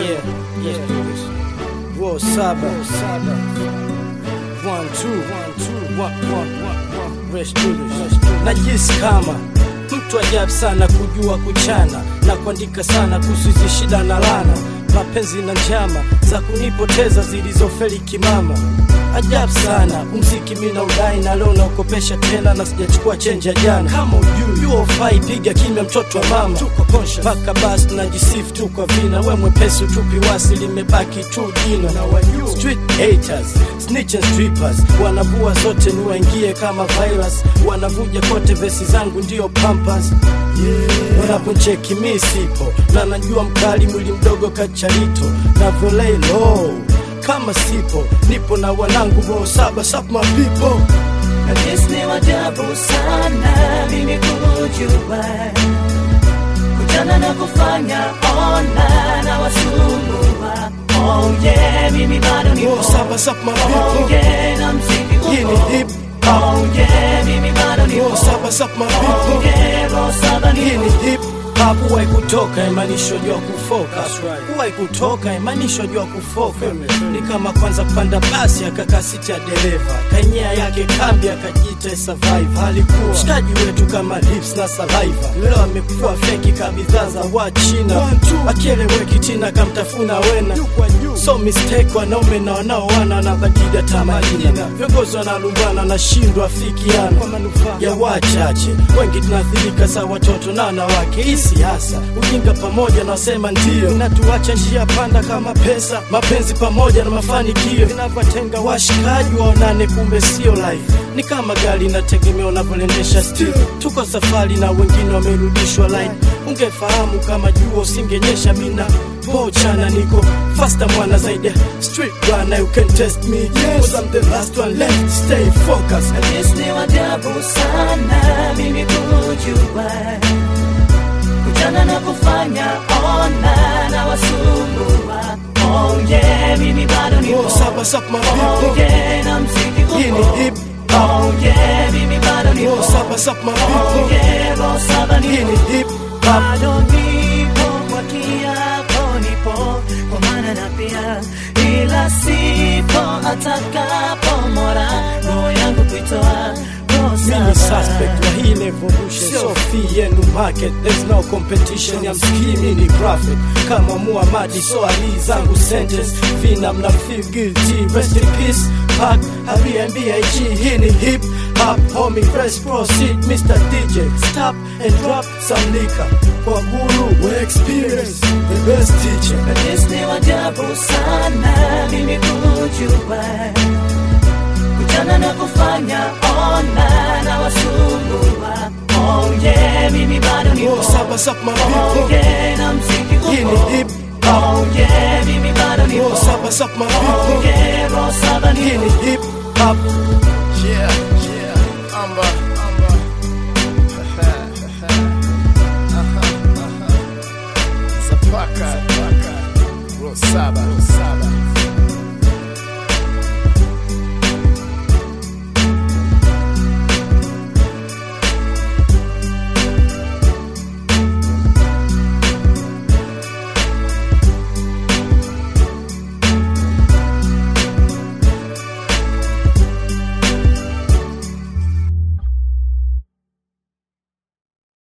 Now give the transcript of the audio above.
Yeah, yeah. Roll saba. One, two, one, two, one, one, one, one. Rest do this. Najisi kama mtu ajabu sana kujua kuchana na kuandika sana kuhusu hizi shida na lana, mapenzi na njama za kunipoteza zilizofeli kimama. Ajabu sana umziki mina udai na leo naukopesha tena na sijachukua chenji ya jana. Kama ujui yuo fai piga kimya, mtoto wa mama tuko conscious mpaka basi tunajisifu tu kwa vina, we mwepesi utupi wasi limebaki tu jina na wajuu street haters snitch and strippers wanavua zote ni waingie kama virus, wanavuja kote vesi zangu ndio pampas yeah. Wanaponcheki mi sipo na najua mkali mwili mdogo kacharito na volei low kama sipo nipo na wanangu roho saba sap my people Najisi ni wajabu sana mimi kujua kujana na kufanya ona na wasumbua oh yeah mimi bado ni roho saba sap my oh people yeah na mziki upo hii ni hip hop oh yeah mimi bado ni roho saba sap my oh people yeah roho saba ni hii ni hip hop huwai kutoka imanisho jua kufoka huwai kutoka imanisho jua kufoka ni kama kwanza kupanda basi akakaa siti ya dereva kanyea yake kambi akajiita survive alikuwa shikaji wetu kama lips na saliva leo amekuwa feki kabidhaa za wachina akieleweki tina kamtafuna wena so mistake wanaume na wanaoana wanabadili hata majina viongozi wanalumbana nashindwa fikiana kwa manufaa ya wachache wengi tunaathirika sa watoto na wanawake hii siasa ujinga pamoja na wasema ndio inatuacha njia panda kama pesa mapenzi pamoja na mafanikio vinavyotenga washikaji waonane kumbe sio life ni kama gari inategemea unavyoliendesha still tuko safari na wengine wamerudishwa line ungefahamu kama jua usingenyesha mina pochana niko faster mwana zaidi ya street runner you can test me yes. I'm the last one left stay focused Najisi ni wajabu sana mimi kujua kujana na kufanya ona na wasumbua oh yeah mimi bado ni roho saba sap my oh people yeah na mziki hii upo ni hip hop oh yeah mimi bado ni roho saba sap my oh people yeah roho saba ni hii ni hip hop bado nipo kwa kiapo nipo kwa maana na pia ila sipo atakapo mora roho yangu kuitoa roho Mimi saba. suspect wa hii ni evolution so fee yenu market there's no competition ya mskimi ni profit kama Muhammadi so ali zangu sentence vina mna feel guilty rest in peace pack Airbnb hii ni hip hop homie press proceed Mr DJ stop and drop some liquor kwa guru we experience the best teacher Najisi ni wajabu sana mimi kujua kujana na kufanya ona na wasumbua oh yeah mimi bado ni roho saba sap my oh people yeah na mziki upo hii ni hip hop oh yeah mimi bado ni roho saba sap my oh people yeah roho saba ni hii ni hip hop Yeah, yeah, Amba, Amba. Aha, aha. Zapaka, Zapaka. Rosaba, Rosaba.